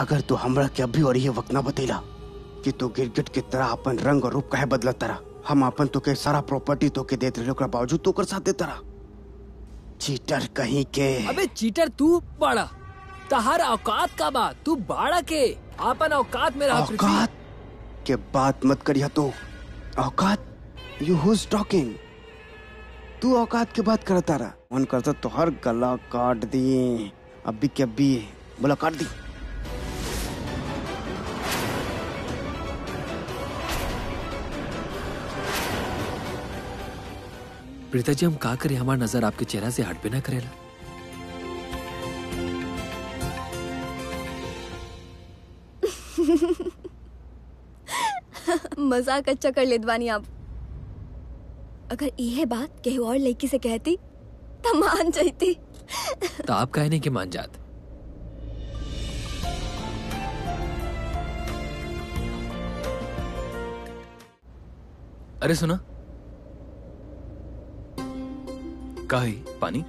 अगर तू हमरा के अभी और ये वक्त ना बतेला कि तू गिरगिट की तरह अपन रंग और रूप काहे बदलत तरह हम अपन तो के सारा प्रॉपर्टी तो के देत रहे ओकरा बावजूद तो कर साथ देता रहा चीटर कहीं के अबे चीटर तू बड़ा तहार औकात का बा तू बाड़ा के आपन औकात में रहा पृथ्वी औकात के बात मत करिया तू औकात यू हुज टॉकिंग तू औकात के बात करता रहा मन करता तो हर गला काट दिए अभी के अभी बोला काट दी प्रीता जी हम का करें हमार नजर आपके चेहरा से हट पे ना करेला मजाक अच्छा कर लेत बानी आप अगर इहे बात केहू और लड़की से कहती तो मान जाती तो आप कहे नहीं कि मान जात अरे सुना का है पानी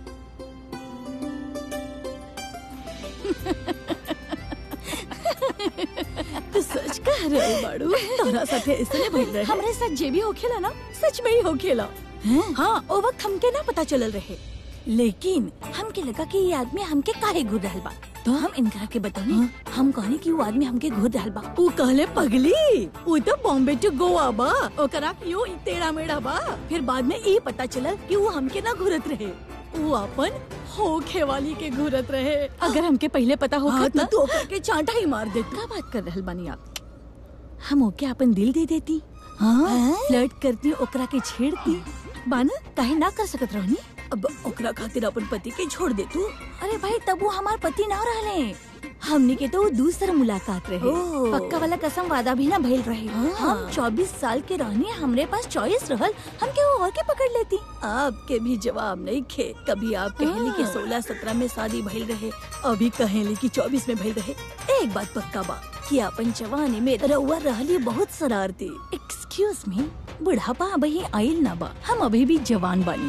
तू सच कह रहे बाड़ू तोरा साथे इसने भइल रहे हमरे साथ जे भी होखेला ना सच में ही होखेला हाँ ओ वक्त हमके ना पता चलल रहे लेकिन हमके लगा कि ये आदमी हमके काहे घूर रहल बा तो हम इनकरा के बतानी हम कहनी कि वो आदमी हमके घूर रहल बा ऊ कहले पगली ऊ तो बॉम्बे टू गोवा बा ओकरा यो टेढ़ा मेढ़ा बा फिर बाद में ई पता चलल कि वो हमके ना घूरत रहे वो अपन होखे वाली के घूरत रहे अगर हमके पहले पता हो हाँ, तो तू ओकरा के चांटा ही मार देती का बात कर रहल बानी आप हम ओके अपन दिल दे देती हाँ फ्लर्ट करती ओकरा के छेड़ती बाना काहे ना कर सकत रहनी अब ओकरा खातिर अपन पति के छोड़ दे तू अरे भाई तब वो हमार पति ना रहले हमनी के तो वो दूसरा मुलाकात रहे ओह। पक्का वाला कसम वादा भी ना भइल रहे हम 24 साल के रहनी हमरे पास चॉइस रहल हम के और के पकड़ लेती आपके भी जवाब नहीं खे कभी आप कहेली कि 16 17 में शादी भइल रहे अभी कहेली कि 24 में भइल रहे एक बात पक्का बा कि अपन जवानी में रउआ रहली बहुत शरारती एक्सक्यूज मी बुढ़ापा अभी आइल ना बा हम अभी भी जवान बानी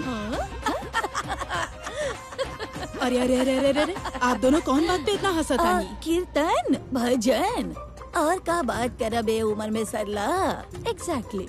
अरे अरे अरे अरे अरे आप दोनों कौन बात पे इतना हंसत आ, आनी कीर्तन भजन और का बात करबे उम्र में सरला एग्जैक्टली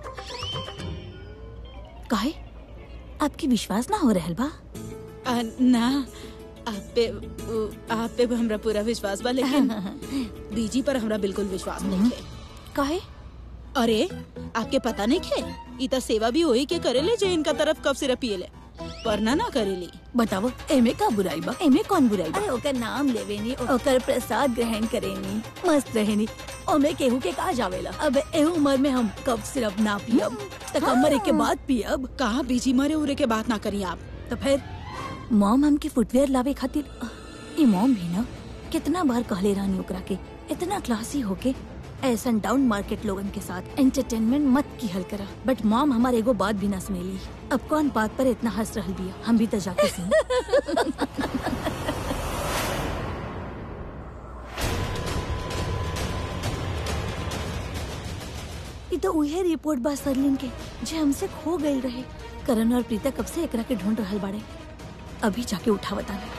काहे आपकी विश्वास ना हो रहल बा आ, ना आप पे उ, आप पे हमरा पूरा विश्वास बा लेकिन बीजी पर हमरा बिल्कुल विश्वास नहीं है काहे अरे आपके पता नहीं खे ई त सेवा भी वही के करेले जे इनका तरफ कब सिर्फ पिएले पर ना ना करेली बताओ एमे का बुराई बा एमे कौन बुराई बा अरे ओकर नाम लेवेनी ओकर प्रसाद ग्रहण करेनी मस्त रहेनी ओमे केहू के का जावेला अब ए उम्र में हम कब सिर्फ ना पियब तक मरे के बाद पियब कहाँ बीजी मरे उरे के बात ना करी आप तो फिर मॉम हमके फुटवेयर लावे खातिर ई मॉम भी ना कितना बार कहले रहनी ओकरा के इतना क्लासी होके ऐसा डाउन मार्केट लोगन के साथ एंटरटेनमेंट मत की हल करा बट मॉम हमारे एगो बात भी ना सुनेली अब कौन बात पर इतना हंस रहल बिया हम भी तो जाके सुन ई तो उहे रिपोर्ट बा सरलिन के जे हमसे खो गई रहे करण और प्रीता कब से एकरा के ढूंढ रहल बाड़े अभी जाके उठा बताना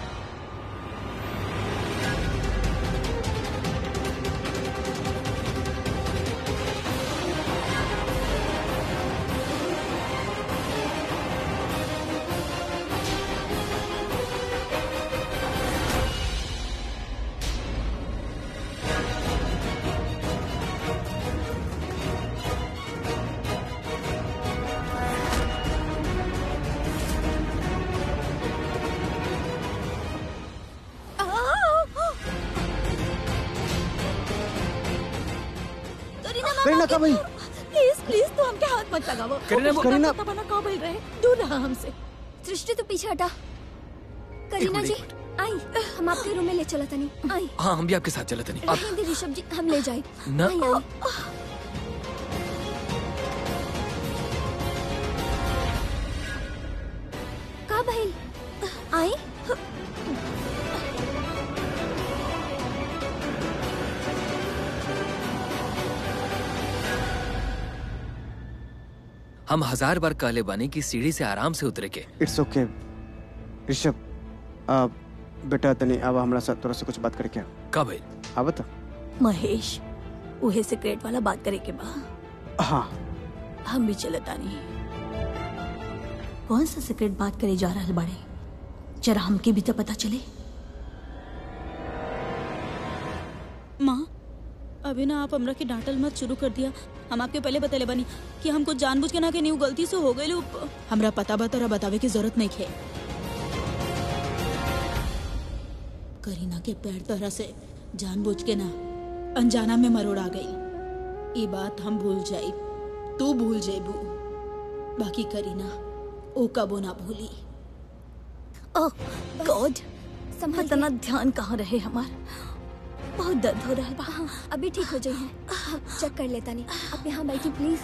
करीना का भाई प्लीज प्लीज तू हमके हाथ मत लगावो करीना, वो करीना- पता बना का बोल रहे दूर रहा हमसे सृष्टि तू पीछे हटा करीना मिनट, जी एक आई हम आपके रूम में ले चला तनी आई हाँ हम भी आपके साथ चलते नहीं अब रहने दे ऋषभ जी हम ले जाए ना आई, आई। का भइल आई हम हजार बार कहले बानी कि सीढ़ी से आराम से उतरे के इट्स ओके ऋषभ आ, बेटा तनी अब हमरा साथ तोरा से कुछ बात करे क्या का भइल हाँ बता महेश उहे सीक्रेट वाला बात करे के बा हाँ हम भी चलत आनी कौन सा सीक्रेट बात करे जा रहल बाड़े जरा हमके भी तो पता चले माँ अभी ना आप हमरा के डांटल मत शुरू कर दिया हम आपके पहले बतले बनी कि हमको जानबूझ के ना के न्यू गलती से हो गई हमरा पता बा तोरा बतावे की जरूरत नहीं है करीना के पैर तोरा से जानबूझ के ना अनजाना में मरोड़ आ गई ये बात हम भूल जाई तू भूल जाइबू बाकी करीना ओ कबो ना भूली ओह गॉड संभल इतना ध्यान कहाँ रहे हमार बहुत दर्द हो रहा बा हाँ अभी ठीक हो जाइए हाँ, चेक कर लेता नहीं आप यहाँ बैठी प्लीज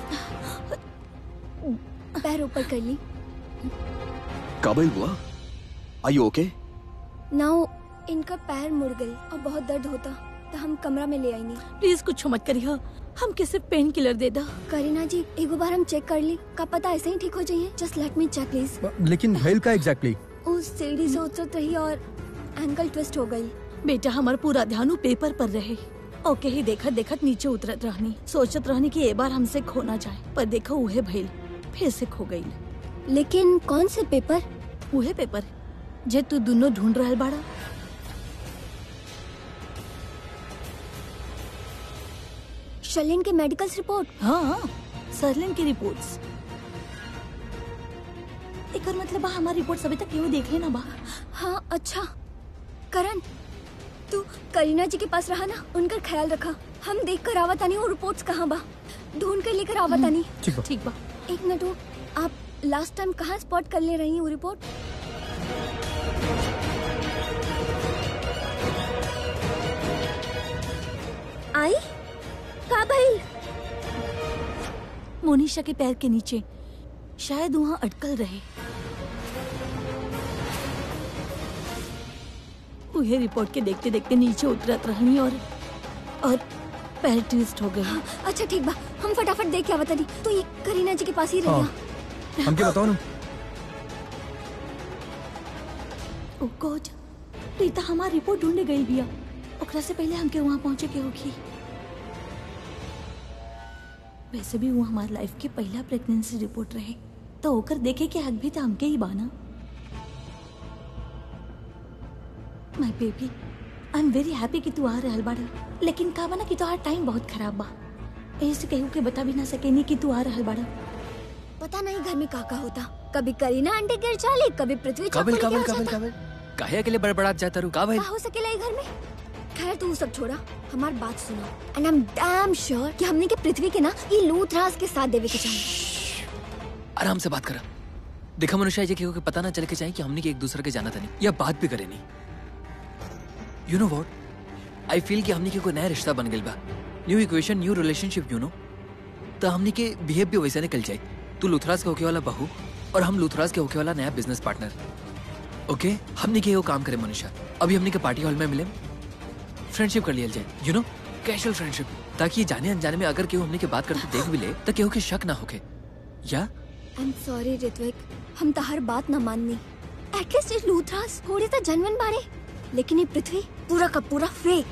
पैर ऊपर कर ली काबिल हुआ आई यू ओके नाउ इनका पैर मुड़ गई और बहुत दर्द होता तो हम कमरा में ले आई नहीं प्लीज कुछ मत करिए हम सिर्फ पेन किलर दे दा करीना जी एक बार हम चेक कर ली का पता ऐसे ही ठीक हो जाइए just let me check please लेकिन भैल का एग्जैक्टली उस सीढ़ी से उतरत रही और एंकल ट्विस्ट हो गई बेटा हमार पूरा ध्यान उ पेपर पर रहे ओके ही देखत देखत नीचे उतरत रहनी सोचत रहनी कि ए बार हमसे खो ना जाए पर देखो उहे भइल फिर से खो गई लेकिन कौन से पेपर उहे पेपर जे तू दोनों ढूंढ रहल बाड़ा शलिन के मेडिकल रिपोर्ट हाँ सरलिन की रिपोर्ट्स एकर मतलब बा हमारी रिपोर्ट्स अभी तक केहू देख लेना बा हाँ अच्छा करण तू करीना जी के पास रहा ना उनका ख्याल रखा हम देख कर आवत आनी वो रिपोर्ट्स कहाँ बा ढूंढ कर लेकर आवत आनी ठीक बा ठीक बा एक मिनट हो आप लास्ट टाइम कहाँ स्पॉट कर ले रही हैं वो रिपोर्ट आई का भाई मोनिशा के पैर के नीचे शायद वहाँ अटकल रहे उहे रिपोर्ट के देखते देखते नीचे उतरत रहनी और और पैर ट्विस्ट हो गई अच्छा ठीक बा हम फटाफट देख के आवत आनी तू ये करीना जी के पास ही हाँ। रहिया हमके बताओ ना ओ गॉड प्रीता हमार रिपोर्ट ढूंढे गई बिया ओकरा से पहले हमके वहाँ पहुँचे के होगी वैसे भी वो हमार लाइफ के पहला प्रेगनेंसी रिपोर्ट रहे तो ओकर देखे के हक भी तो हमके ही बाना my baby I am very happy कि तू आ रहल बाड़ा लेकिन का बना कि तोहार टाइम बहुत खराब बा ऐसे केहू के बता भी ना सकेनी कि तू आ रहल बाड़ा पता नहीं घर में का का होता कभी करीना आंटी गिर चाली कभी पृथ्वी काबिल चौपड़ काबिल के आ काबिल जाता। काबिल काहे के लिए बड़बड़ात जाता रू का भाई का हो सकेला ये घर में खैर तू सब छोड़ा हमार बात सुनो and I am damn sure कि हमने के पृथ्वी के ना ये लूथराज के साथ देवे के चाहिए आराम से बात करा देखा मनुष्य ये केहू के पता ना चले के चाहिए कि हमने के एक दूसरे के जाना था नहीं या बात भी करे नहीं you know what I feel कि हमने के कोई नया रिश्ता बन गइल बा new equation new relationship you know तो हमने के बिहेव भी वैसे निकल जाए तू लुथराज के होके वाला बहू और हम लुथराज के होके वाला नया बिजनेस पार्टनर ओके हमने के एगो काम करे मनुष्य अभी हमने के पार्टी हॉल में मिले फ्रेंडशिप कर लिया जाए यू नो कैजुअल फ्रेंडशिप ताकि ये जाने अनजाने में अगर केहू हमने के बात करते देख भी ले तो केहू के शक ना होके या आई एम सॉरी ऋत्विक हम तो हर बात ना माननी एटलीस्ट ये लूथराज थोड़ी तो जनवन बारे लेकिन ये पृथ्वी पूरा का पूरा फेक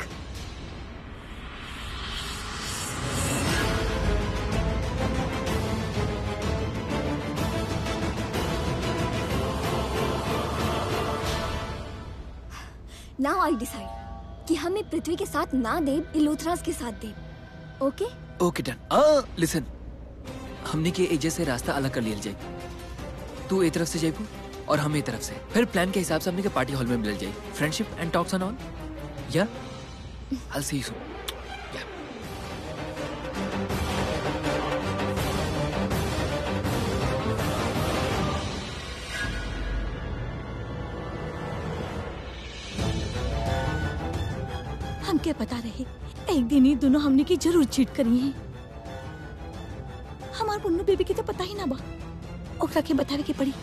नाउ आई डिसाइड कि हमें पृथ्वी के साथ ना दे ये लूथराज के साथ दे ओके ओके डन आ लिसन हमने के एजे से रास्ता अलग कर लिया जाए तू ए तरफ से जाइबू और हम ए तरफ से फिर प्लान के हिसाब से हमने के पार्टी हॉल में मिल जाए friendship and talks and all yeah I C you या हमके पता रहे एक दिन ही दोनों हमने की जरूर चीट करी है हमार पुन्नू बेबी की तो पता ही ना बा ओकरा के बतावे के पड़ी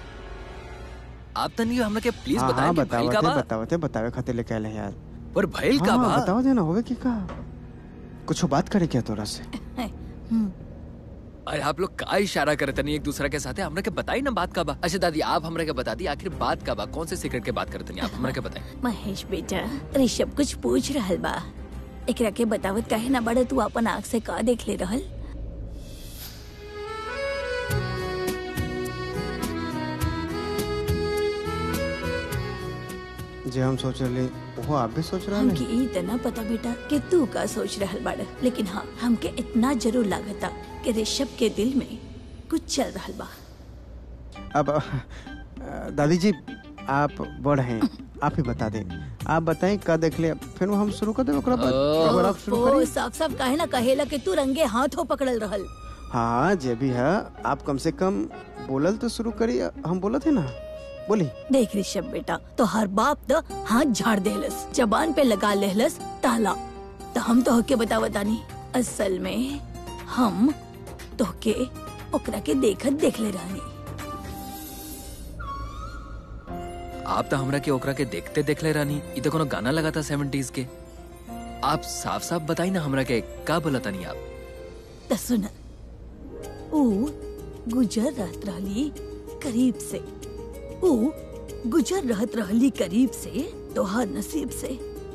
आप तनी हमरा के प्लीज हाँ बताएं हाँ कि भइल का बतावते बा बतावते बतावे खातिर लेके आले हैं यार पर भइल का हाँ बा बताओ देना होवे की का कुछ बात करे क्या तोरा से हम्म, अरे आप लोग का इशारा करे तनी एक दूसरे के साथ हमरा के बताई ना बात का बा अच्छा दादी आप हमरा के बता दी आखिर बात का बा कौन से सीक्रेट के बात करते नहीं आप हमरा के बताएं महेश बेटा ऋषभ कुछ पूछ रहल बा एकरा के बतावत काहे ना बड़े तू अपन आँख से का देख ले रहल जे हम सोच रहे वो आप भी सोच रहे हमके ई इतना पता बेटा कि तू का सोच रहल बाड़ लेकिन हाँ हमके इतना जरूर लागता कि ऋषभ के दिल में कुछ चल रहल बा अब अ, दादी जी आप बड़ हैं आप ही बता दें आप बताएं का देख ले फिर वो हम शुरू कर दे ओकरा बाद अगर आप शुरू ओ करिए साफ साफ काहे ना कहेला कि तू रंगे हाथों पकड़ल रहल हाँ जे भी है आप कम से कम बोलल तो शुरू करिए हम बोलत है ना बोली देख ऋषभ बेटा तो हर बाप तो हाथ झाड़ देहलस जबान पे लगा लेहलस ताला तो हम तो होके बतावतानी असल में हम तोहके ओकरा के देखत देख ले रहनी आप तो हमरा के ओकरा के देखते देख ले रानी ई तो कोनो गाना लगा था सेवेंटीज के आप साफ साफ बताई ना हमरा के का बोला तानी आप तो सुन ऊ गुजर रहत रहली करीब से ऊ गुजर रहत रहली करीब से तोहार नसीब से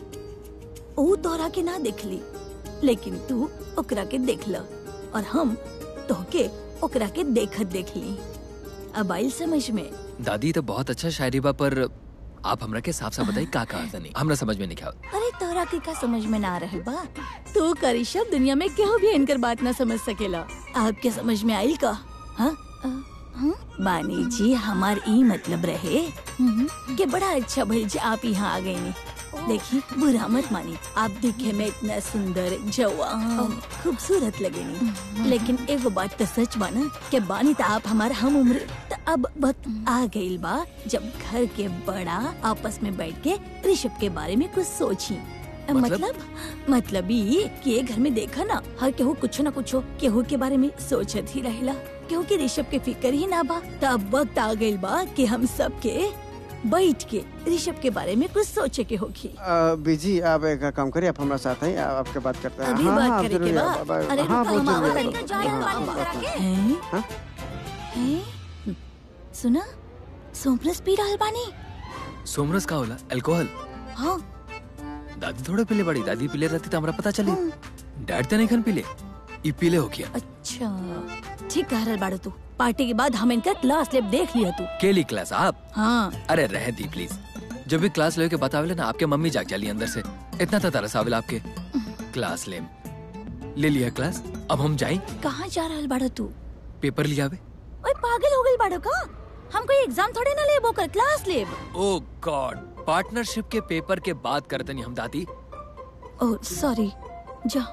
ऊ तोहरा के ना देखली लेकिन तू ओकरा के देखला और हम तोहके ओकरा के देखत देखली अब आइल समझ में दादी तो बहुत अच्छा शायरी बा पर आप हमरा के साफ साफ बताई का कहा तानी हमरा समझ में नहीं क्या अरे तोरा के का समझ में ना रहल बा तू करिशब दुनिया में केहू भी इनकर बात ना समझ सकेला आपके समझ में आइल का हाँ अ, हाँ? बानी जी हमार ई मतलब रहे कि बड़ा अच्छा भइल जे आप यहाँ आ गए देखी बुरा मत मानी आप दिखे में इतना सुंदर जवान खूबसूरत लगेनी लेकिन एगो बात तो सच बा ना कि बानी तो आप हमार हम उम्र तो अब वक्त आ गइल बा जब घर के बड़ा आपस में बैठ के ऋषभ के बारे में कुछ सोची मतलब? मतलब मतलब ई कि ये घर में देखा ना हर केहू कुछ ना कुछ केहू के बारे में सोचत ही रहेला केहू के ऋषभ के फिक्र ही ना बा तो अब वक्त आ गइल बा कि हम सब के बैठ के ऋषभ के बारे में कुछ सोचे के होगी अ, बीजी आप एक काम करिए आप हमारे साथ हैं आप आपके बात करते हैं अभी हाँ, बात हाँ, करे के जरूरी बा है, अब- अब- अरे हाँ रुको, बहुत हम जरूरी आवत है, तानी। हाँ, हाँ, हैं? बात है। हैं? हैं? सुना सोमरस पी रहल बानी सोमरस का होला अल्कोहल हाँ दादी थोड़े पीले बड़ी दादी पीले रहती तो हमरा पता चली डैड तो नहीं खन पीले ई पीले हो गया अच्छा ठीक कह रहल बाड़ू तू पार्टी के बाद हम इनका क्लास लेब देख लिया तू केली क्लास आप हाँ अरे रह दी प्लीज जब भी क्लास ले के बतावेले ना आपके मम्मी जाग जाली अंदर से इतना तो तरस आवेला आपके क्लास ले ले लिया क्लास अब हम जाए कहाँ जा रहल बाड़ू तू पेपर लिया आवे ओए पागल हो गइल बाड़ू का हम कोई एग्जाम थोड़े ना लेब ओकर क्लास लेब ओ गॉड पार्टनरशिप के पेपर के बात करते नहीं हम दादी ओह सॉरी जा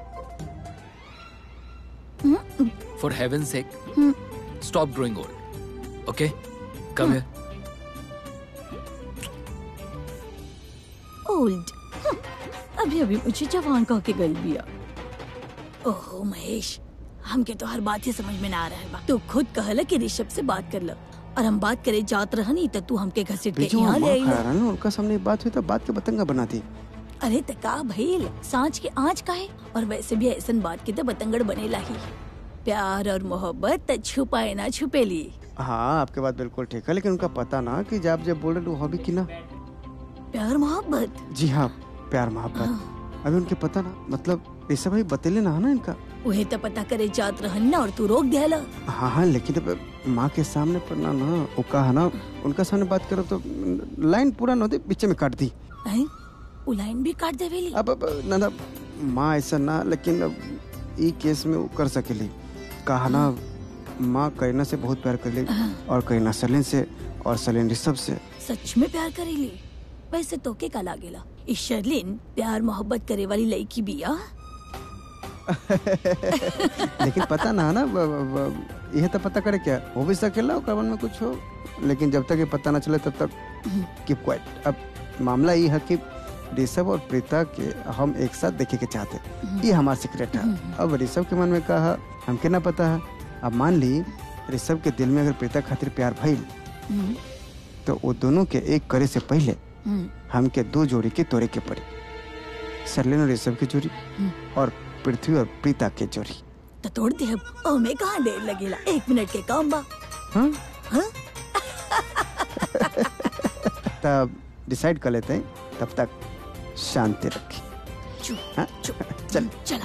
hmm, for heaven sake hmm, stop growing old okay come here old hmm, अभी अभी मुझे जवान कह के गल दिया ओहो महेश हमके तो हर बात ही समझ में ना आ रहा बा तू खुद कहला कि ऋषभ से बात कर ला और हम बात करे जात रहनी तो तू हमके घसीट के बीजी वो यहाँ ले माँ आइला। खा रहा ना उनका सामने बात हुई तो बात के बतंगा बना दी अरे त का भइल सांच के आँच का है और वैसे भी ऐसन बात की तो बतंगड़ बनेला ही प्यार और मोहब्बत त छुपाए ना छुपेली हाँ आपके बात बिल्कुल ठीक है लेकिन उनका पता ना कि जब जब बोल रहे वो हॉबी की ना प्यार मोहब्बत जी हाँ प्यार मोहब्बत अभी उनके पता ना मतलब ये सब अभी बतेले ना है ना इनका उहे तो पता करे जात रहन ना और तू रोक दियाला हाँ हाँ लेकिन अब माँ के सामने पर ना ना वो कहा ना उनका सामने बात करो तो लाइन पूरा न होती पीछे में काट दी हैं? उ लाइन भी काट देवेली अब अब ना ना माँ ऐसा ना लेकिन अब ई केस में वो कर सकेली कहा ना माँ करीना से बहुत प्यार कर ली और करीना सलीन से और सलीन ऋषभ से सच में प्यार करेली वैसे तोके का लागेला ई शर्लिन प्यार मोहब्बत करे वाली लड़की बिया लेकिन पता ना है ना ब- ब- ब- यह तो पता करे क्या हो भी सकेला ओकर मन में कुछ हो लेकिन जब तक ये पता ना चले तब तक कीप क्वाइट अब मामला ये है कि ऋषभ और प्रीता के हम एक साथ देखे के चाहते ये हमारा सीक्रेट है अब ऋषभ के मन में कहा हमके ना पता है अब मान ली ऋषभ के दिल में अगर प्रीता खातिर प्यार भइल हम्म, तो वो दोनों के एक करे से पहले हम्म, हमके दो जोड़ी के तोड़े के पड़ी सरलिन और ऋषभ की जोड़ी और पृथ्वी और प्रीता के जोड़ी तो तोड़ दे अब ओ में कहाँ देर लगेला एक मिनट के काम बा हाँ हाँ? तब डिसाइड कर लेते हैं तब तक शांति रखें चुप हाँ? चुप चल चला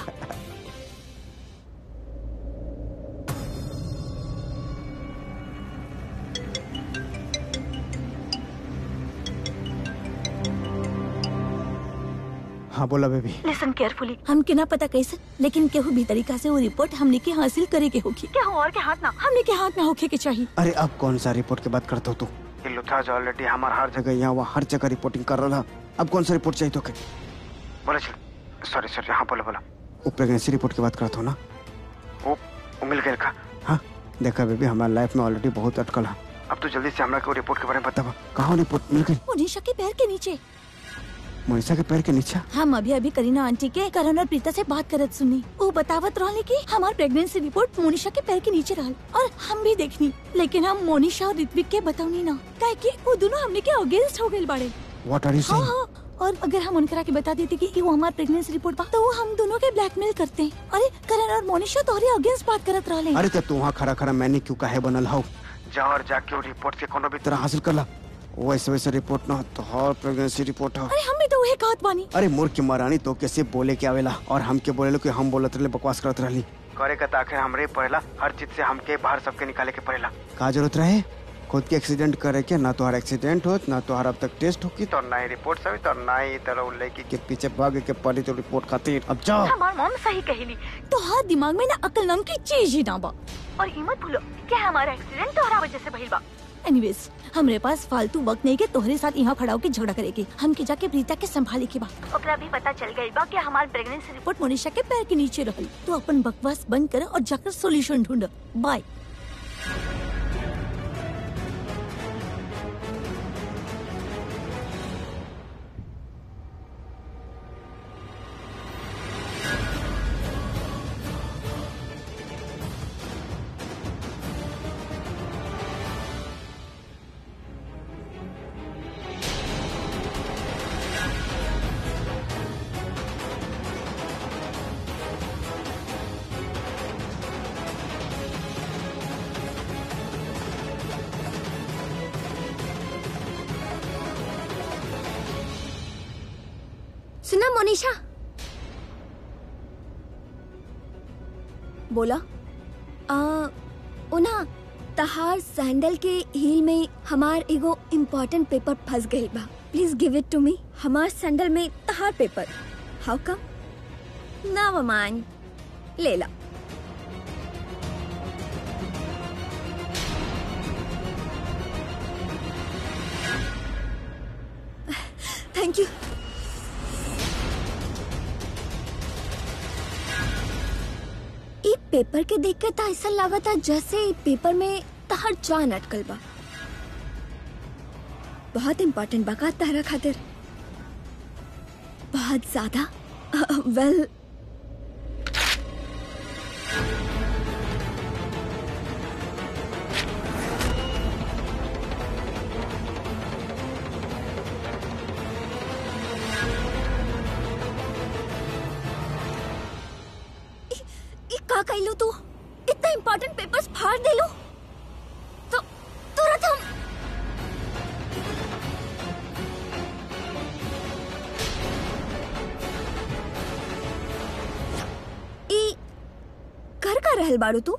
हाँ बोला बेबी लिसन केयरफुली हम के ना पता कैसे लेकिन केहू भी तरीका से वो रिपोर्ट हमने के हासिल करे के होगी क्या और के हाथ ना हमने के हाथ में होके के चाहिए अरे अब कौन सा रिपोर्ट की बात करते हो तू ये लुथराज ऑलरेडी हमार हर जगह यहाँ वहाँ हर जगह रिपोर्टिंग कर रहा अब कौन सा रिपोर्ट चाहिए तो के बोला चल सॉरी सॉरी हाँ बोला बोला वो प्रेगनेंसी रिपोर्ट की बात करते हो ना वो वो मिल गया का हाँ देखा बेबी हमारे लाइफ में ऑलरेडी बहुत अटकल है अब तो जल्दी से हमरा को रिपोर्ट के बारे में बता कहाँ रिपोर्ट मिल गई मोनिशा के पैर के नीचे मनीषा के पैर के नीचे हम अभी अभी करीना आंटी के करण और प्रीता से बात करत सुनी वो बतावत रहले कि हमार प्रेगनेंसी रिपोर्ट मोनिशा के पैर के नीचे रहल और हम भी देखनी लेकिन हम मोनिशा और ऋत्विक के बतावनी ना काहे कि वो दोनों हमने के अगेंस्ट हो गए बाड़े व्हाट आर यू हाँ सेइंग हाँ और अगर हम उनकरा के बता देते कि वो हमार प्रेगनेंसी रिपोर्ट बा तो वो हम दोनों के ब्लैकमेल करते हैं अरे करण और मोनिशा तोहरे अगेंस्ट बात करत रहले अरे तो तू वहाँ खड़ा खड़ा मैंने क्यों काहे बनल हो जा और जाके वो रिपोर्ट के कोनो भी तरह हासिल कर ला वैसे वैसे रिपोर्ट ना हो तो हर प्रेगनेंसी रिपोर्ट हो अरे हम भी तो वही कहत बानी अरे मूर्ख की महारानी तो कैसे बोले के आवेला और हम के बोले कि हम बोलत रहे बकवास करत रहली करे का आखिर हमरे पड़ेला हर चीज से हमके बाहर सबके निकाले के पड़ेला का जरूरत रहे खुद के एक्सीडेंट करे के ना तो हर एक्सीडेंट होत ना तो हर अब तक टेस्ट होगी तो ना ही रिपोर्ट सही तो ना ही तरह लड़की के पीछे भागे के पड़ी तो रिपोर्ट खातिर अब जाओ हमार मॉम सही कहेली तो हर दिमाग में ना अकल नाम की चीज ही ना बा और ये मत भूलो कि हमारा एक्सीडेंट तोहरा वजह से भइल बा एनीवेज हमरे पास फालतू वक्त नहीं के तोहरे साथ यहाँ खड़ा होके झगड़ा करेगी हम के जाके प्रीता के संभाले के बा ओकरा भी पता चल गई बा कि हमार प्रेगनेंसी रिपोर्ट मोनिशा के पैर के नीचे रहल तो अपन बकवास बंद कर और जाकर सॉल्यूशन ढूंढ बाय सुना मोनिशा बोला आ उना तहार सैंडल के हील में हमार एगो इम्पोर्टेंट पेपर फंस गई बा please give it to me हमार सैंडल में तहार पेपर हाउ कम ना माइंड ले ला थैंक यू ई पेपर के देख के तो ऐसा लगा था जैसे ई पेपर में तहर जान अटकल बा बहुत इम्पोर्टेंट बा का तहरा खातिर बहुत ज्यादा वेल ई का कइलू तू इतना इम्पोर्टेंट पेपर्स फाड़ देलू तो तुरंत हम ई कर का रहल बाड़ू तू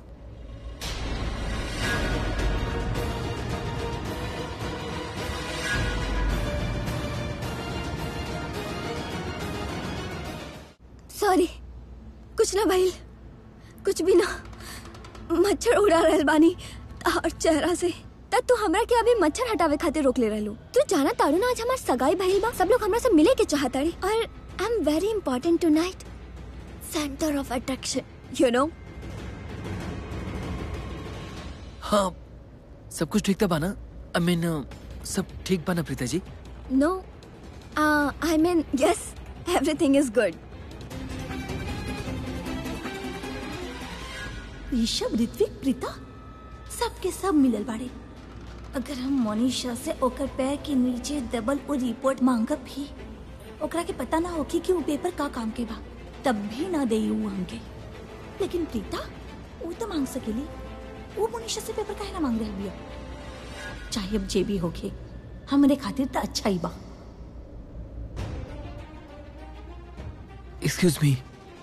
सॉरी कुछ ना भाई कुछ भी ना मच्छर उड़ा रहल बानी और चेहरा से तब तू हमरा के अभी मच्छर हटावे खातिर रोक ले रहलू तू जाना तारू ना आज हमार सगाई भइल बा सब लोग हमरा से मिले के चाहताड़ी और I am very important tonight centre of attraction you know हाँ सब कुछ ठीक था बाना आई मीन सब ठीक बाना Preeta ji no I mean yes everything is good Rishabh Ritvik Preeta सबके सब मिलल बाड़े अगर हम मोनिशा से ओकर पैर के नीचे दबल वो रिपोर्ट मांगब भी ओकरा के पता ना होगी कि वो पेपर का काम के बा तब भी ना दे ऊ हमके लेकिन प्रीता वो तो मांग सकेली वो मोनिशा से पेपर काहे ना मांग रही बिया चाहे अब जे भी होके हमरे खातिर तो अच्छा ही बा एक्सक्यूज मी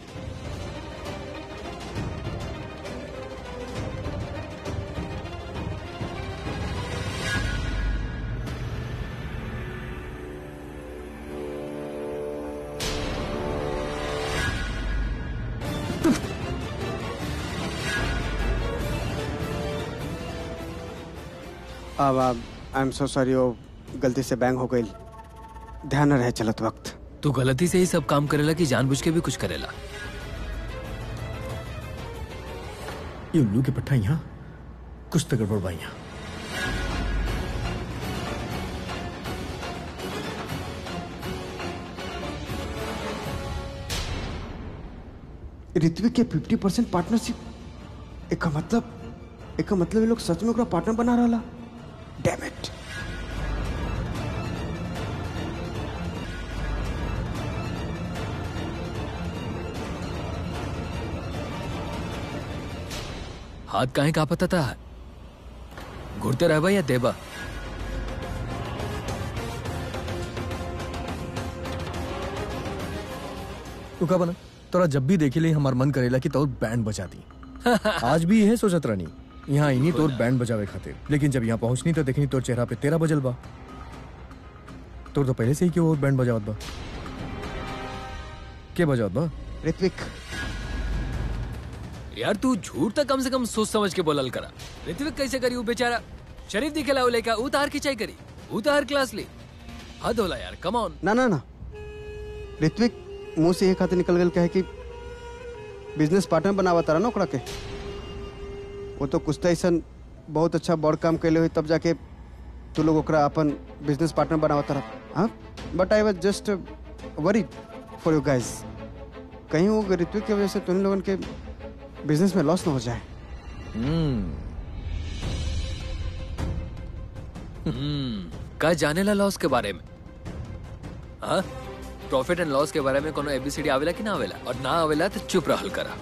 अब आई एम सो सॉरी वो गलती से बैंग हो गई ध्यान न रहे चलत वक्त तू गलती से ही सब काम करेला कि जानबूझ के भी कुछ करेला ये उल्लू के पट्टा यहाँ कुछ तो गड़बड़ बा यहाँ ऋत्विक के फिफ्टी परसेंट पार्टनरशिप एक मतलब एक मतलब ये लोग सच में ओकरा पार्टनर बना रहा डैम इट हाथ काहे का पता था घुरते रहबा या देबा तू का बना तोरा जब भी देखे ले हमार मन करेला कि तोर बैंड बजा दी आज भी यह सोचत रहनी यहाँ आई तोर बैंड बजावे खातिर लेकिन जब यहाँ पहुंचनी तो देखनी तोर चेहरा पे तेरा बजल बा तोर तो पहले से ही क्यों और बैंड बजावत बा के बजावत बा ऋत्विक यार तू झूठ तक कम से कम सोच समझ के बोलल करा ऋत्विक कैसे करी वो बेचारा शरीफ दिखेला वो लेका ऊ तार खिंचाई करी ऊ तार क्लास ली हद होला यार कम ऑन ना ना ना ऋत्विक मुंह से ये खाते निकल गल कहे कि बिजनेस पार्टनर बनावा तारा ना ओकरा के वो तो कुछ तो ऐसा बहुत अच्छा बड़ काम कैले हुई तब जाके तू लोग ओकरा अपन बिजनेस पार्टनर बनावा तारा हाँ but I was just worried for you guys कहीं वो ऋत्विक की वजह से तुम लोगों के बिजनेस में लॉस ना हो जाए का जानेला लॉस के बारे में हाँ प्रॉफिट एंड लॉस के बारे में कोनो एबीसीडी आवेला कि ना आवेला और ना आवेला तो चुप रहल करा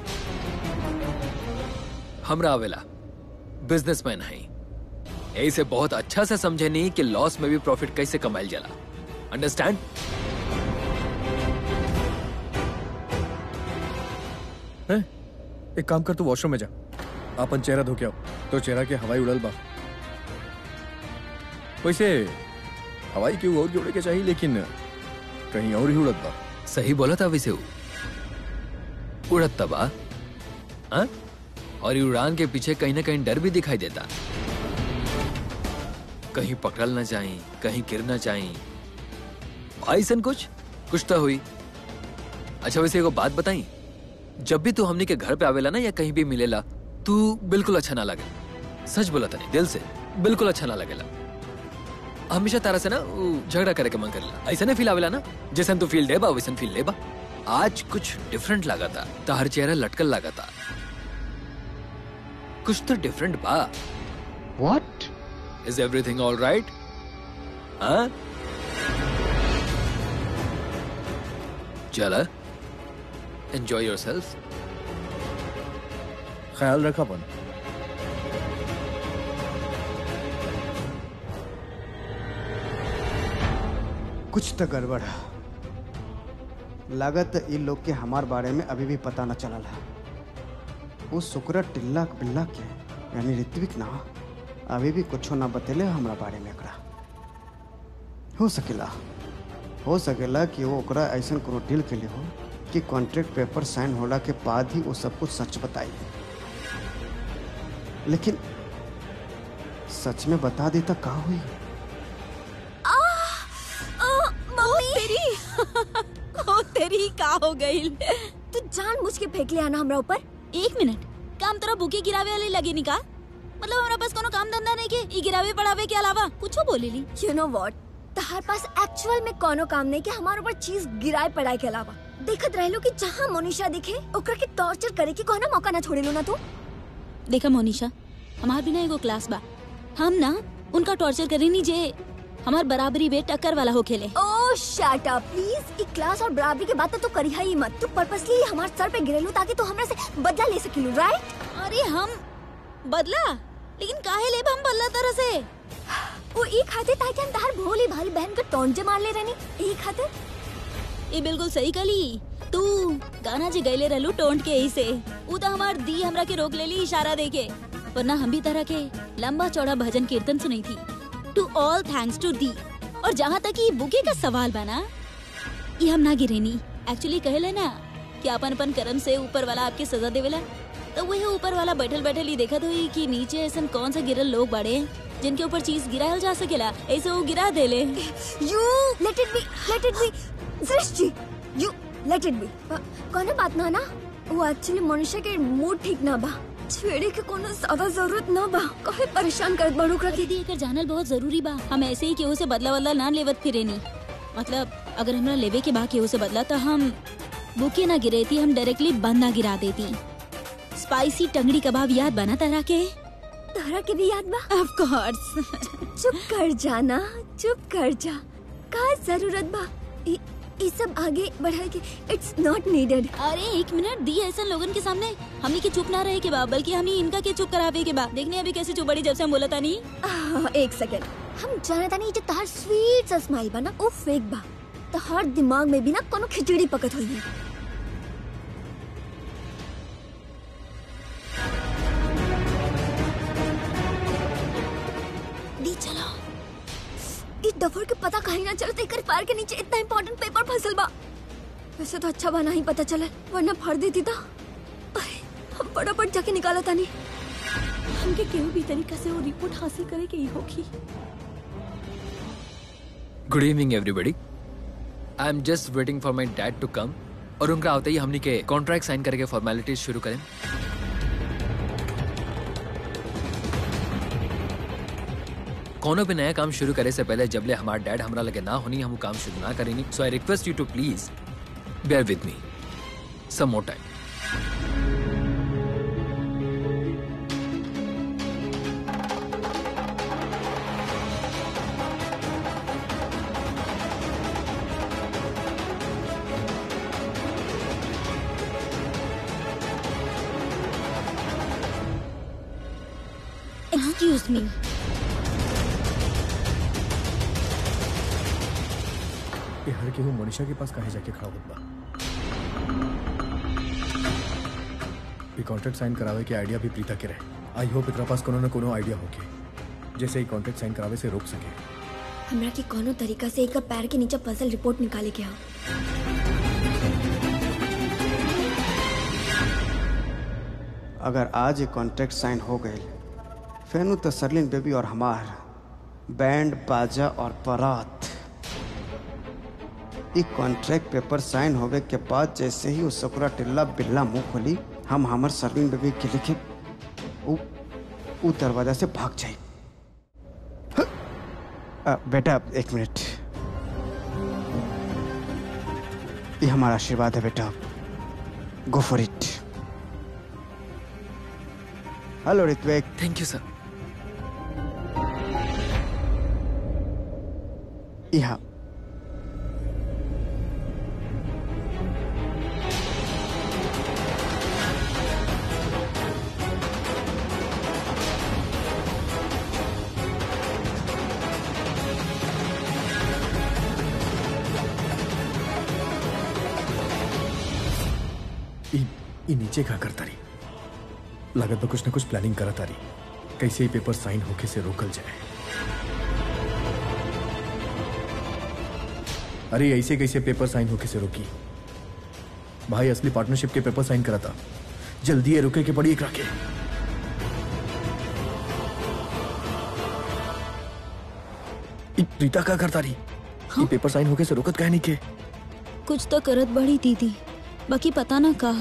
हमरा आवेला बिजनेसमैन है ऐसे बहुत अच्छा से समझे नहीं कि लॉस में भी प्रॉफिट कैसे कमाइल जाला अंडरस्टैंड हैं? एक काम कर तू वॉशरूम में जा अपन चेहरा धो के आओ तो चेहरा के हवाई उड़ल बा वैसे हवाई क्यों और जोड़े के चाहिए लेकिन कहीं और ही उड़त बा सही बोला था वैसे वो उड़त तबा हाँ? और ये उड़ान के पीछे कहीं ना कहीं डर भी दिखाई देता कहीं पकड़ल ना जाए कहीं गिर ना जाए ऐसन कुछ कुछ तो हुई अच्छा वैसे एगो बात बताई जब भी तू हमनी के घर पे आवेला ना या कहीं भी मिलेला तू बिल्कुल अच्छा ना लगे सच बोला तनी दिल से बिल्कुल अच्छा ना लगेला हमेशा तारा से ना उ, झगड़ा करे के मन करेला ऐसा ना फील आवेला ना जैसन तू फील देबा वैसन फील लेबा आज कुछ डिफरेंट लगा था तार चेहरा लटकल लगा था कुछ तो डिफरेंट बा what is everything all right हाँ चला एंजॉय योर सेल्फ ख्याल रखा अपन कुछ तो गड़बड़ है लागत इन लोग के हमार बारे में अभी भी पता न चलल है वो शुक्र टिल्ला बिल्ला के यानी ऋत्विक ना अभी भी कुछ ना बतेले हमरा बारे में एकरा हो सकेला हो सकेला कि वो ओकरा ऐसा कोनो डील के लिए हो कि कॉन्ट्रैक्ट पेपर साइन होला के बाद ही वो सब कुछ सच बताई लेकिन सच में बता देता का हुई मम्मी तेरी ओ तेरी का हो गई तू जान मुझ के फेंक लिया ना हमरा ऊपर एक मिनट काम तोरा बुके गिरावे वाले लगे निका मतलब हमरा पास कोनो काम धंधा नहीं के ई गिरावे पढ़ावे के अलावा कुछो बोलेली यू नो व्हाट तहार पास एक्चुअल में कोनो काम नहीं कि हमारे ऊपर चीज गिराए पड़ाए के अलावा देखत रहलो कि जहाँ मोनिशा दिखे ओकरा के टॉर्चर करे के कोनो मौका ना छोड़े लो ना तू देखा मोनिशा हमार बिना एगो क्लास बा हम ना उनका टॉर्चर करे नहीं जे हमार बराबरी वे टक्कर वाला हो खेले ओह शट अप प्लीज एक क्लास और बराबरी के बात तो करी ही मत तू पर्पसली हमारे सर पे गिरेलू ताकि तू हमरा से बदला ले सकिलू राइट अरे हम बदला लेकिन काहे लेब हम बदला तरह से वो एक खातिर ताकि हम तार भोली भाली बहन के टोंजे मार ले रहनी एक खातिर ये बिल्कुल सही कली तू गाना जी गैले रहलू टोंट के ही से उ तो हमार दी हमरा के रोक लेली इशारा देके वरना हम भी तरह के लंबा चौड़ा भजन कीर्तन सुनी थी टू ऑल थैंक्स टू दी और जहाँ तक ये बुके का सवाल बना ये हम ना गिरेनी एक्चुअली कहले ना कि अपन अपन कर्म से ऊपर वाला आपके सजा देवेला तो वही ऊपर वाला बैठल बैठल ही देखत हुई कि नीचे ऐसा कौन सा गिरल लोग बाड़े जिनके ऊपर चीज गिरायल जा सकेला ऐसे वो गिरा देले you let it be let it be Srishti you let it be कोनो बात ना ना वो एक्चुअली मनुष्य के मूड ठीक ना बा छेड़े के कोनो ज्यादा जरूरत ना बा काहे परेशान करत बड़ू कर दीदी एकर जानल बहुत जरूरी बा हम ऐसे ही केहू से बदला बदला ना लेवत फिरे नी मतलब अगर हमरा लेवे के बा केहू से बदला तो हम बुके ना गिरेती हम डायरेक्टली बंद ना गिरा देती स्पाइसी टंगड़ी कबाब याद बना तरह के तोहरा के भी याद बा ऑफ कोर्स चुप कर जाना चुप कर जा का जरूरत बा इ, इ सब आगे बढ़ाए के इट्स नॉट नीडेड अरे एक मिनट दी ऐसा लोगन के सामने हमनी के चुप ना रहे के बा बल्कि हमनी इनका के चुप करावे के बा देखने अभी कैसे चुप बड़ी जब से हम बोला नहीं आह, एक सेकंड हम जानता नहीं जो तहार स्वीट सा स्माइल बा ना वो फेक बा तहार दिमाग में भी ना कोनो खिचड़ी पकत हुई है दी चलो इस डफर के पता कहीं ना चलते कर पैर के नीचे इतना इम्पोर्टेंट पेपर फंसल बा वैसे तो अच्छा बना ही पता चला वरना फाड़ देती था अरे, हम फटाफट जाके निकाला था नहीं हमके केहू भी तरीका से वो रिपोर्ट हासिल करे के ही होगी good evening everybody I am just waiting for my dad to come और उनका आते ही हमने के कॉन्ट्रैक्ट साइन करके फॉर्मेलिटीज शुरू करें कोनो भी नया काम शुरू करे से पहले जबले हमारा डैड हमरा लगे ना होनी हम काम शुरू ना करेनी so I request you to please bear with मी सम मोर टाइम एक्सक्यूज मी ये हर केहू मनीषा के पास काहे जाके खड़ा होत बा ये कॉन्ट्रैक्ट साइन करावे के आइडिया भी प्रीता के रहे आई होप एकरा पास कोनो न कोनो आइडिया होके जैसे ही कॉन्ट्रैक्ट साइन करावे से रोक सके हमरा के कोनो तरीका से एक पैर के नीचे फसल रिपोर्ट निकाले के हो अगर आज ये कॉन्ट्रैक्ट साइन हो गए फिर तो सरलिन बेबी और हमार बैंड बाजा और बारात ये कॉन्ट्रैक्ट पेपर साइन होवे के बाद जैसे ही उस सकुरा टिल्ला बिल्ला मुंह खोली हम हमार सरलिन बेबी के लिखे उ, उ दरवाजा से भाग जाए अ, बेटा एक मिनट ये हमारा आशीर्वाद है बेटा go for it hello Ritvik thank you sir यहाँ ई ई नीचे का करता रही लागत बा कुछ न कुछ प्लानिंग करत आ रही कैसे ही पेपर साइन होके से रोकल जाए अरे ऐसे कैसे पेपर साइन होके से रोकी भाई असली पार्टनरशिप के पेपर साइन करा था जल्दी ये रुके के पड़ी एक राके ई प्रीता का करता रही ई पेपर साइन होके से रोकत काहे नहीं के कुछ तो करत बड़ी दीदी बाकी पता ना का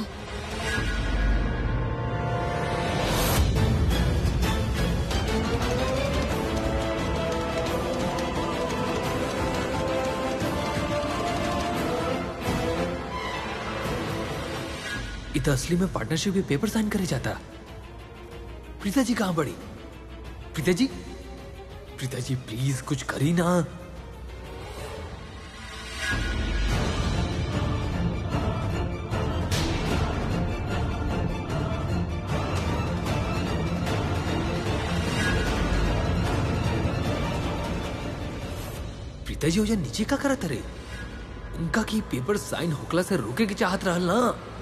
इत असली में पार्टनरशिप के पेपर साइन करे जाता प्रीता जी कहाँ पड़ी प्रीता जी प्रीता जी प्लीज कुछ करी ना प्रीता जी हो जा नीचे का करत रे उनका की पेपर साइन होकला से रोके के चाहत रहल ना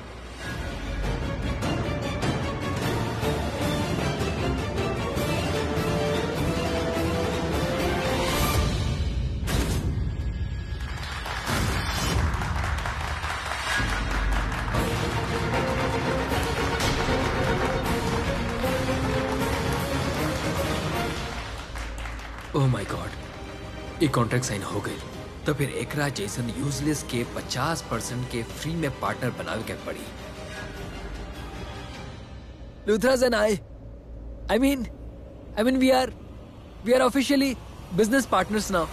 ओह माय गॉड ये कॉन्ट्रैक्ट साइन हो गई तो फिर एकरा जैसन यूजलेस के 50 परसेंट के फ्री में पार्टनर बनावे के पड़ी Luthras and I I mean I mean we are we are officially business partners now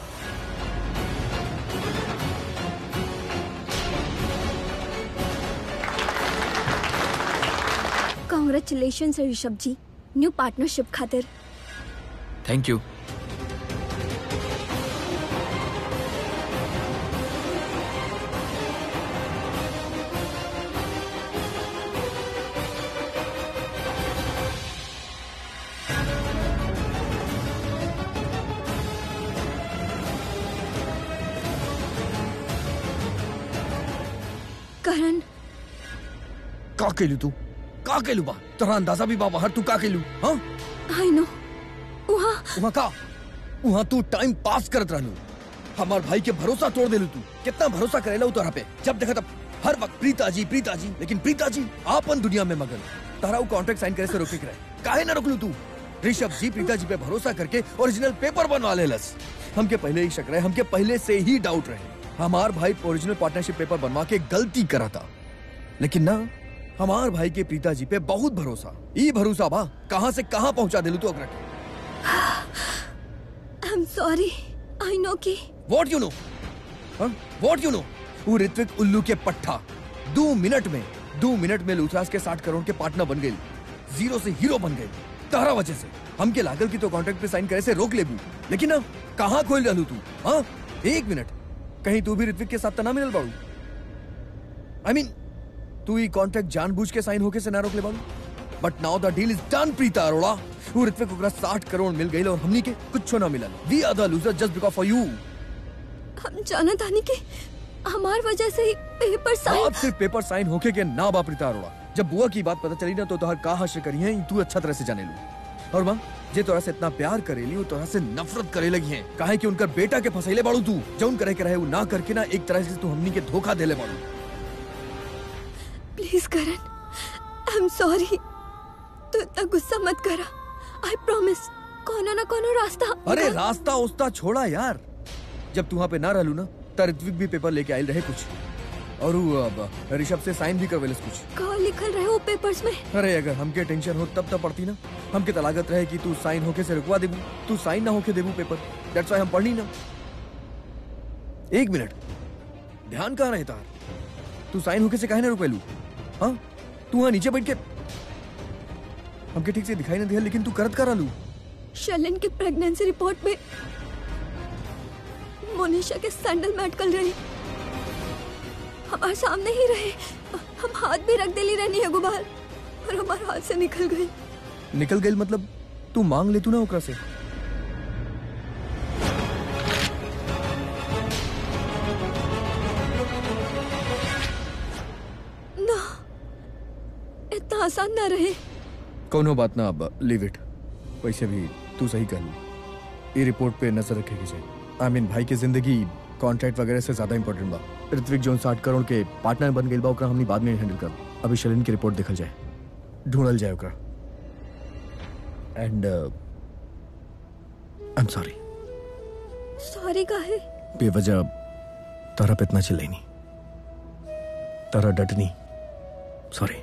congratulation Rishabh ji new partnership खातिर थैंक यू करण का केलू तू का केलू बा तोरा अंदाजा भी बा बाहर तू का केलू हाँ आई नो वहाँ वहाँ का वहाँ तू टाइम पास करत रहलू हमार भाई के भरोसा तोड़ देलू तू कितना भरोसा करेला उ तोरा पे जब देखा तब हर वक्त प्रीता जी प्रीता जी लेकिन प्रीता जी आपन दुनिया में मगन तारा कॉन्ट्रैक्ट साइन करे से रोके के रहे काहे ना रोकलू तू ऋषभ जी प्रीता जी पे भरोसा करके ओरिजिनल पेपर बनवा लेलस हमके पहले ही शक रहे हमके पहले से ही डाउट रहे हमार भाई ओरिजिनल पार्टनरशिप पेपर बनवा के गलती करा था लेकिन ना हमार भाई के प्रीता जी पे बहुत भरोसा ई भरोसा बा कहाँ से कहाँ पहुंचा दिलू तू अगरा के आई एम सॉरी आई नो कि what you know what you know वो ऋत्विक उल्लू के पट्टा दो मिनट में दो मिनट में लूथराज के साठ करोड़ के पार्टनर बन गई जीरो से हीरो बन गए तारा वजह से हमके लागल की तो कॉन्ट्रैक्ट पे साइन करे से रोक लेबू लेकिन ना कहाँ खोल रहलू तू हाँ एक मिनट कहीं तू भी ऋत्विक के साथ तना मिलल बाड़ू आई मीन तू ये कॉन्ट्रैक्ट जानबूझ के साइन होके से ना रोक ले बाड़ू but now the deal is done Preeta Arora वो ऋत्विक ओकरा 60 करोड़ मिल गई और हमनी के कुछ ना मिलल we are the loser just because for you हम जाना तानी कि हमार वजह से ही पेपर साइन आप सिर्फ पेपर साइन होके के ना बा प्रीता अरोड़ा जब बुआ की बात पता चली ना तो तोहर का हश्र करी है तू अच्छा तरह से जाने लू और माँ जे तोरा से इतना प्यार करेली वो तोरा से नफरत करे लगी है काहे कि उनकर बेटा के फसैले बाड़ू तू जौन करे के रहे वो ना करके ना एक तरह से तू हमनी के धोखा देले बाड़ू please Karan I am sorry तू इतना गुस्सा मत करा आई प्रॉमिस कोनो ना कोनो रास्ता अरे निकाल- रास्ता उस्ता छोड़ा यार जब तू वहाँ पे ना रहलू ना त ऋत्विक भी पेपर लेके आयल रहे कुछ और वो अब ऋषभ से साइन भी करवेलस कुछ का लिखल रहे वो पेपर्स में अरे अगर हमके टेंशन हो तब तब पड़ती ना हमके तो लागत रहे कि तू साइन होके से रुकवा देबू तू साइन ना होके देबू पेपर दैट्स व्हाई हम पढ़नी ना एक मिनट ध्यान कहाँ रहे तार तू साइन होके से काहे ना रुकवेलू हाँ तू वहाँ नीचे बैठ के हमके ठीक से दिखाई ना दिया लेकिन तू करत करा लू शलन की प्रेगनेंसी रिपोर्ट में मोनिशा के सैंडल मेडिकल रही हमारे सामने ही रहे हम हाथ भी रख देली रहनी है गुबार और हमारे हाथ से निकल गई निकल गई मतलब तू मांग ले तू ना ओकरा से ना इतना आसान ना रहे कोनो बात ना अब लीव इट वैसे भी तू सही कर ये रिपोर्ट पे नजर रखेगी चाहिए आई मीन भाई की जिंदगी कॉन्ट्रैक्ट वगैरह से ज्यादा इंपॉर्टेंट बा ऋत्विक जोन साठ करोड़ के पार्टनर बन गई बा ओकरा हमनी बाद में हैंडल कर अभी शलिन की रिपोर्ट देखल जाए ढूंढल जाए ओकरा and I am sorry sorry का है बेवजह तारा पे इतना चिल्लाई नहीं तारा डटनी सॉरी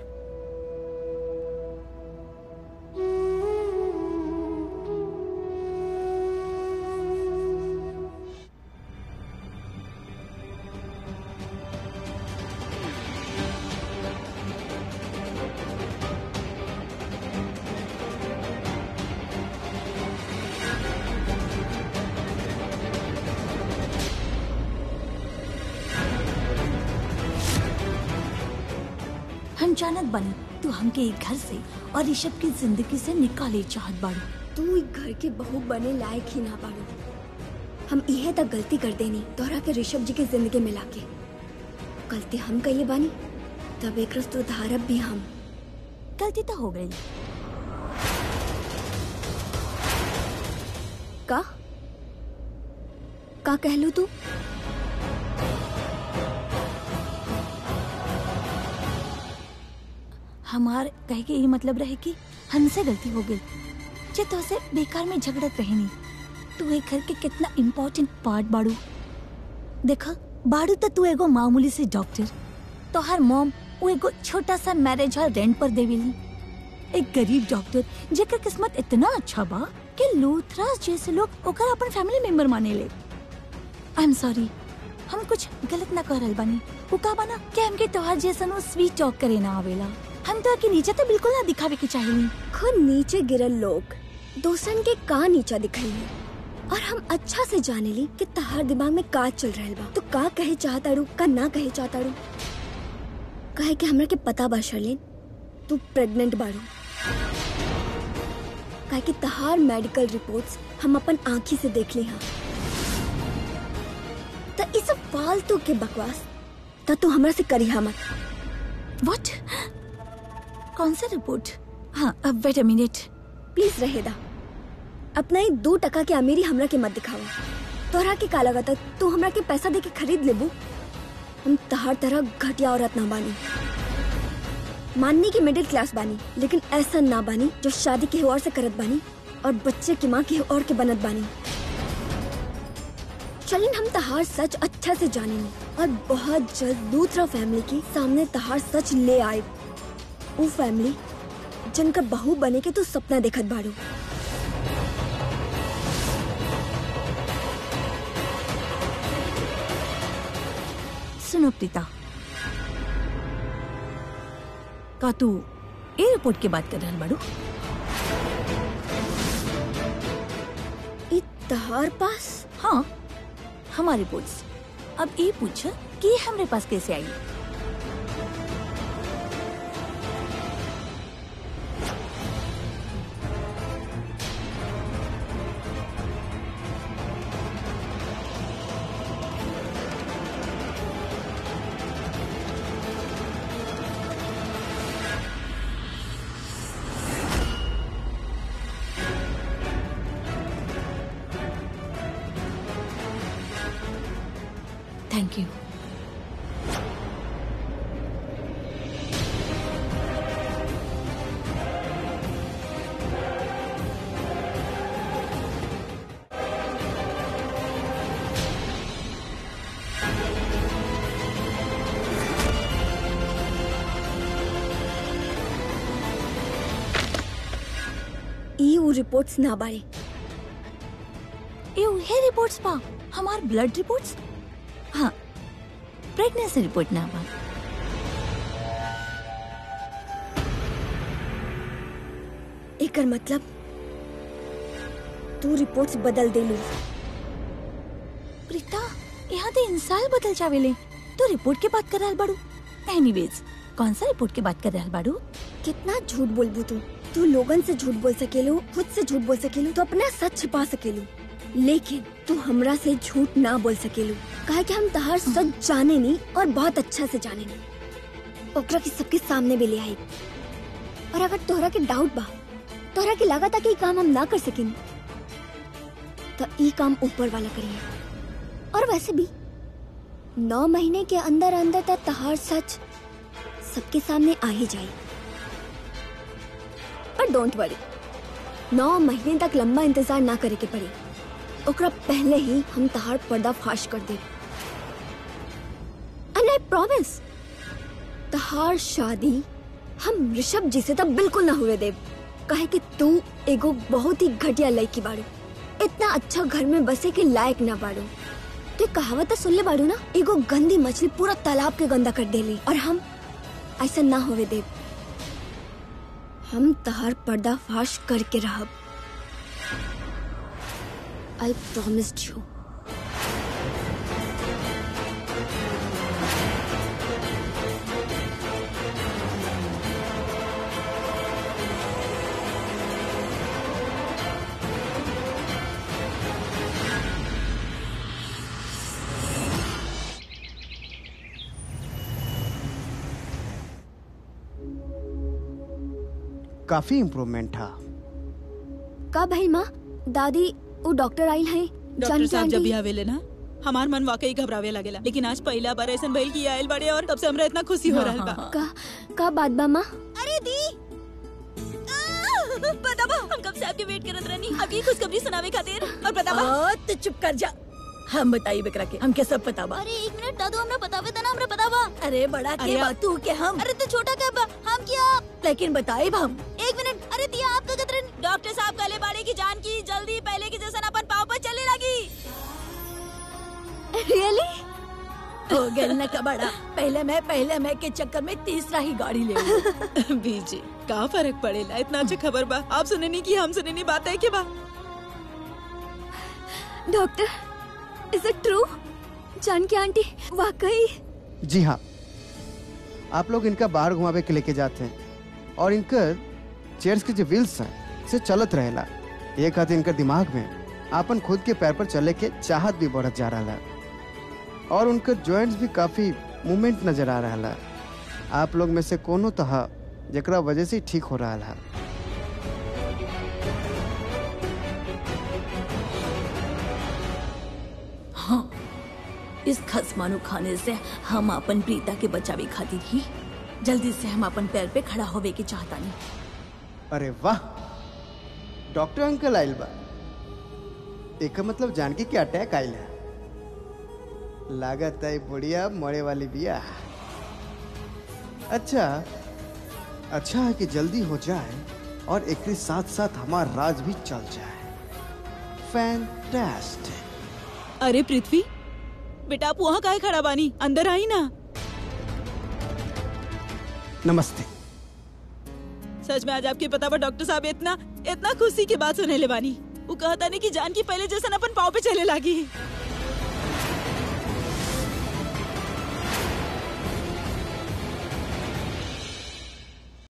हम जानत बनी तू हमके एक घर से और ऋषभ की जिंदगी से निकाले चाहत बाड़ू तू एक घर के बहू बने लायक ही ना पाड़ो हम इहे तक गलती कर देनी तोहरा के ऋषभ जी के जिंदगी में लाके गलती हम कहिए बानी तब एक रस तो धारब भी हम गलती तो हो गई का का कहलू तू हमार कहे के ये मतलब रहे कि हमसे गलती हो गई जे तो से बेकार में झगड़त रहनी तू एक घर के कितना इम्पोर्टेंट पार्ट बाड़ू देखा बाड़ू तो तू एगो मामूली से डॉक्टर तो हर मॉम वो एगो छोटा सा मैरिज हॉल रेंट पर देवेली एक गरीब डॉक्टर जेकर किस्मत इतना अच्छा बा कि लूथरास जैसे लोग ओकर अपन फैमिली मेंबर माने ले आई एम सॉरी हम कुछ गलत ना कर रहल बानी वो का बना कि हमके तोहार जैसन वो स्वीट टॉक करे ना आवेला हम तो के नीचे तो बिल्कुल ना दिखावे के चाहिए खुद नीचे गिरल लोग दोस्तन के का नीचा दिखाई और हम अच्छा से जाने ली कि तहार दिमाग में का चल रहल बा तो का कहे चाहताड़ू का ना कहे चाहताड़ू कहे कि हमरा के पता बा शर्लिन तू प्रेग्नेंट बाड़ू काहे कि तहार मेडिकल रिपोर्ट्स हम अपन आँखी से देख ली हाँ तो इस फालतू के बकवास तो तू हमरा से करी मत व्हाट कौन सा रिपोर्ट हाँ अब वेट अ मिनट प्लीज रहेदा अपना ही दो टका के अमीरी हमरा के मत दिखावा तोहरा के का लगता तू हमरा के पैसा दे के खरीद लेबू हम तहर तरह घटिया औरत ना बानी माननी की मिडिल क्लास बानी लेकिन ऐसा ना बानी जो शादी के और से करत बानी और बच्चे की माँ की और के बनत बानी चलिन हम तहार सच अच्छा से जाने और बहुत जल्द दूसरा फैमिली के सामने तहार सच ले आए वो फैमिली जिनका बहू बने के तू सपना देखत बाड़ू सुनो प्रीता का तू ए रिपोर्ट के बात कर रहल बाड़ू ई तहार पास हाँ हमारे रिपोर्ट्स अब ये पूछ कि ये हमरे पास कैसे आई थैंक यू ई ऊ रिपोर्ट्स ना बाड़े ये उहे रिपोर्ट्स पा हमार ब्लड रिपोर्ट्स हाँ प्रेगनेंसी रिपोर्ट ना बा एकर मतलब तू रिपोर्ट्स बदल देलू प्रीता यहाँ तो इंसान बदल जावेले तो रिपोर्ट के बात कर रहल बाड़ू एनीवेज कौन सा रिपोर्ट के बात कर रहल बाड़ू कितना झूठ बोलबू तू तू लोगन से झूठ बोल सकेलू खुद से झूठ बोल सकेलू तो अपना सच छिपा सकेलू लेकिन तू हमरा से झूठ ना बोल सकेलू काहे कि हम तहार सच जाने नी और बहुत अच्छा से जाने नी ओकरा के सबके सामने भी ले आई और अगर तोहरा के डाउट बा तोहरा के लगा था कि ई काम हम ना कर सकें तो ई काम ऊपर वाला करिए और वैसे भी नौ महीने के अंदर अंदर तक तहार सच सबके सामने आ ही जाए पर डोंट वरी नौ महीने तक लंबा इंतजार ना करे के पड़ी ओकरा पहले ही हम तहार पर्दा फाश कर दे एंड आई प्रॉमिस तहार शादी हम ऋषभ जी से तो बिल्कुल ना हुए देव काहे कि तू एगो बहुत ही घटिया लड़की बाड़ू इतना अच्छा घर में बसे के लायक ना बाड़ू तो कहावत तो सुन ले बाड़ू ना एगो गंदी मछली पूरा तालाब के गंदा कर देली और हम ऐसा ना होवे देव हम तहार पर्दा फाश करके रहब आई प्रॉमिस्ड यू काफी इम्प्रूवमेंट था का भाई माँ दादी वो डॉक्टर आइल है डॉक्टर साहब जब भी आवेले ना हमार मन वाकई घबरावे लगेला लेकिन आज पहला बार ऐसा भइल की आयल बड़े और तब से हमरा इतना खुशी हो रहल बा का का बात बा माँ अरे दी बताबा हम कब से आपके वेट करत रहनी आपकी खुशखबरी सुनावे खातिर और बतावा ओ, तू चुप कर जा हम बताई बेकरा के हमके सब पता बा अरे एक मिनट दादू हमरा बतावे ता ना हमरा पता बा अरे बड़ा अरे के बा आप- तू के हम अरे तो छोटा क्या बा हम क्या लेकिन बताए हम एक मिनट अरे तिया आप तो कतरन डॉक्टर साहब कहले बाड़े की जान की जल्दी पहले की जैसा अपन पाँव पर चलने लगी रियली हो गए न कबाड़ा पहले मैं पहले मैं के चक्कर में तीसरा ही गाड़ी ले ली। बीजी का फर्क पड़ेला इतना अच्छा खबर बा आप सुने नहीं की हम सुने नहीं बात है के बा doctor is it true Janaki aunty वाकई जी हाँ आप लोग इनका बाहर घुमावे के लेके जाते हैं और इनकर चेयर्स के जो व्हील्स हैं से चलत रहेला ये खातिर इनकर दिमाग में आपन खुद के पैर पर चले के चाहत भी बढ़त जा रहा है और उनकर जॉइंट्स भी काफी मूवमेंट नजर आ रहा है आप लोग में से कोनो तह जरा वजह से ही ठीक हो रहा है हाँ इस खसमानु खाने से हम अपन प्रीता के बचावे खातिर ही जल्दी से हम अपन पैर पे खड़ा होवे के चाहता नहीं अरे वाह डॉक्टर अंकल आइल बा एक मतलब जानकी के अटैक आइल है लागत है बुढ़िया मरे वाली बिया अच्छा अच्छा है कि जल्दी हो जाए और एक साथ साथ हमारा राज भी चल जाए फैंटास्टिक अरे पृथ्वी बेटा आप वहाँ काहे खड़ा बानी अंदर आई ना नमस्ते सच में आज आपके पता पर डॉक्टर साहब इतना इतना खुशी की बात सुने ले बानी वो कहता नहीं कि जान की पहले जैसा अपन पाँव पे चले लगी